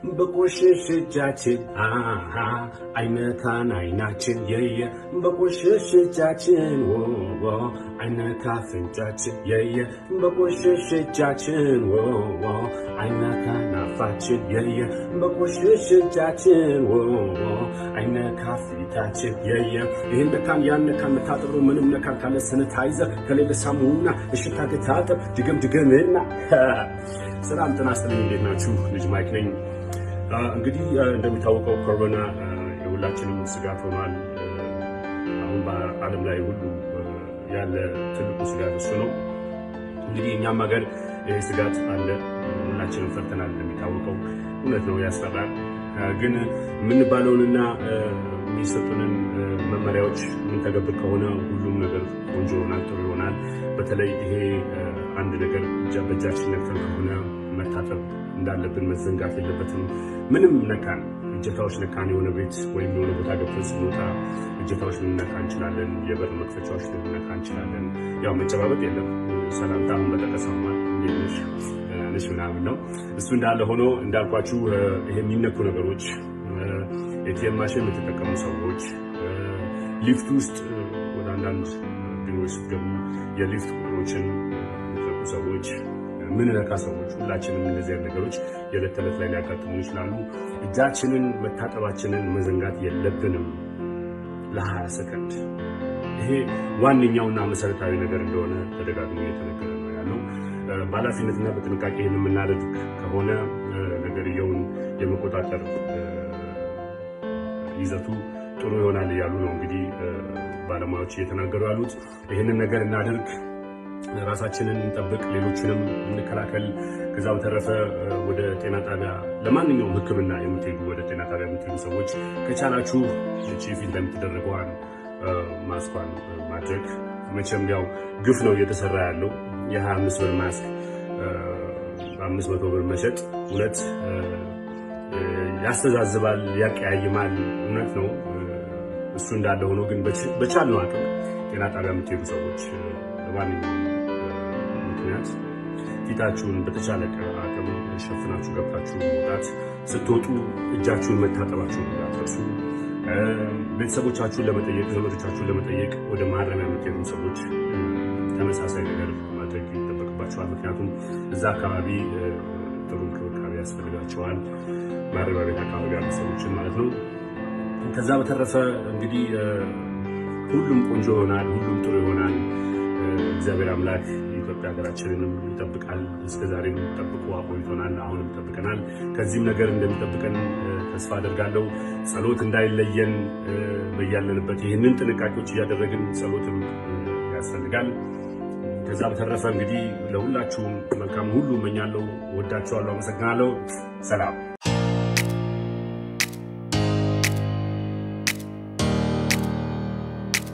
በቆሸሽ እጃችን አሃ አይነካን አይናችን የየ በቆሸሽ እጃችን ወ አይነካ ፍንጫችን የየ በቆሸሽ እጃችን ወ አይነካን አፋችን የየ በቆሸሽ እጃችን ወ አይነካ ፊታችን የየ ይህን ነካን ያን ነካን መታጠሩ ምንም ነካን ካለ ሰነታይዘር ከሌለ ሳሙና እሽታ ገታጠብ ድገም ድገምና ሰላም ጤና ይስጥልኝ። እንዴት ናችሁ? ልጅ ማይክ ነኝ። እንግዲህ እንደሚታወቀው ኮሮና የሁላችንም ስጋት ሆኗል። አሁን በዓለም ላይ ሁሉ ያለ ትልቁ ስጋት እሱ ነው። እንግዲህ እኛም ሀገር ይህ ስጋት አለ። ሁላችንም ፈርተናል። እንደሚታወቀው እውነት ነው፣ ያስፈራል። ግን የምንባለውንና የሚሰጡንን መመሪያዎች የምንተገብር ከሆነ ሁሉም ነገር ቆንጆ ይሆናል፣ ጥሩ ይሆናል። በተለይ ይሄ አንድ ነገር በእጃችን ነክተን ከሆነ መታጠብ እንዳለብን መዘንጋት የለበትም። ምንም ነካን እጀታዎች ነካን የሆነ ቤት ወይም የሆነ ቦታ ገብተን ስንወጣ እጀታዎች ልንነካ እንችላለን። የበር መክፈቻዎች ልንነካ እንችላለን። ያው መጨባበጥ የለም። ሰላምታ አሁን በጠቀሰማል ነሽ ምናምን ነው። እሱ እንዳለ ሆኖ እንዳልኳችሁ ይሄ የሚነኩ ነገሮች ኤቲኤም ማሽን የምትጠቀሙ ሰዎች ሊፍት ውስጥ ወደ አንዳንድ ቢሮዎች ስትገቡ የሊፍት ቁጥሮችን የሚጠቁ ሰዎች ምንነካ ሰዎች ሁላችንም እነዚህ ነገሮች የዕለት ተዕለት ላይ ሊያጋጥሙ ይችላሉ። እጃችንን መታጠባችንን መዘንጋት የለብንም ለ20 ሰከንድ። ይሄ ዋነኛውና መሰረታዊ ነገር እንደሆነ ተደጋግሞ እየተነገረ ነው ያለው። በኃላፊነትና በጥንቃቄ ይህን የምናደርግ ከሆነ ነገርየውን የመቆጣጠር ይዘቱ ጥሩ ይሆናል እያሉ ነው እንግዲህ ባለሙያዎች እየተናገሩ ያሉት። ይህንን ነገር እናድርግ፣ ራሳችንን እንጠብቅ፣ ሌሎችንም እንከላከል። ከዛ በተረፈ ወደ ጤና ጣቢያ ለማንኛውም ሕክምና የምትሄዱ ወደ ጤና ጣቢያ የምትሄዱ ሰዎች ከቻላችሁ እቺ ፊት ለምትደረገዋን ማስኳን ማድረግ መቼም ያው ግፍ ነው እየተሰራ ያለው የ25 ብር ማስክ በአምስት መቶ ብር መሸጥ እውነት ያስተዛዝባል፣ ያቀያይማል። እውነት ነው። እሱ እንዳለ ሆኖ ግን በቻልነው አቅም ጤና ጣቢያ የምትሄዱ ሰዎች በማንኛውም ምክንያት ፊታችሁን በተቻለ አቅም ሸፍናችሁ ገብታችሁ መውጣት፣ ስትወጡ እጃችሁን መታጠባችሁን እንዳትረሱ። ቤተሰቦቻችሁን ለመጠየቅ ዘመዶቻችሁን ለመጠየቅ ወደ ማረሚያ የምትሄዱ ሰዎች ተመሳሳይ ነገር ማድረግ ይጠበቅባቸዋል። ምክንያቱም እዛ አካባቢ ጥሩ እንክብካቤ ያስፈልጋቸዋል። ማረሚያ ቤት አካባቢ ያሉ ሰዎችን ማለት ነው። ከዛ በተረፈ እንግዲህ ሁሉም ቆንጆ ይሆናል፣ ሁሉም ጥሩ ይሆናል። እግዚአብሔር አምላክ የኢትዮጵያ ሀገራችንንም ይጠብቃል። እስከዛሬም ጠብቆ አቆይቶናል፣ አሁንም ይጠብቀናል። ከዚህም ነገር እንደሚጠብቀን ተስፋ አደርጋለሁ። ጸሎት እንዳይለየን በያለንበት ይህንን ጥንቃቄዎች እያደረግን ጸሎትም ያስፈልጋል። ከዛ በተረፈ እንግዲህ ለሁላችሁም መልካም ሁሉ እመኛለሁ። ወዳችኋለሁ። አመሰግናለሁ። ሰላም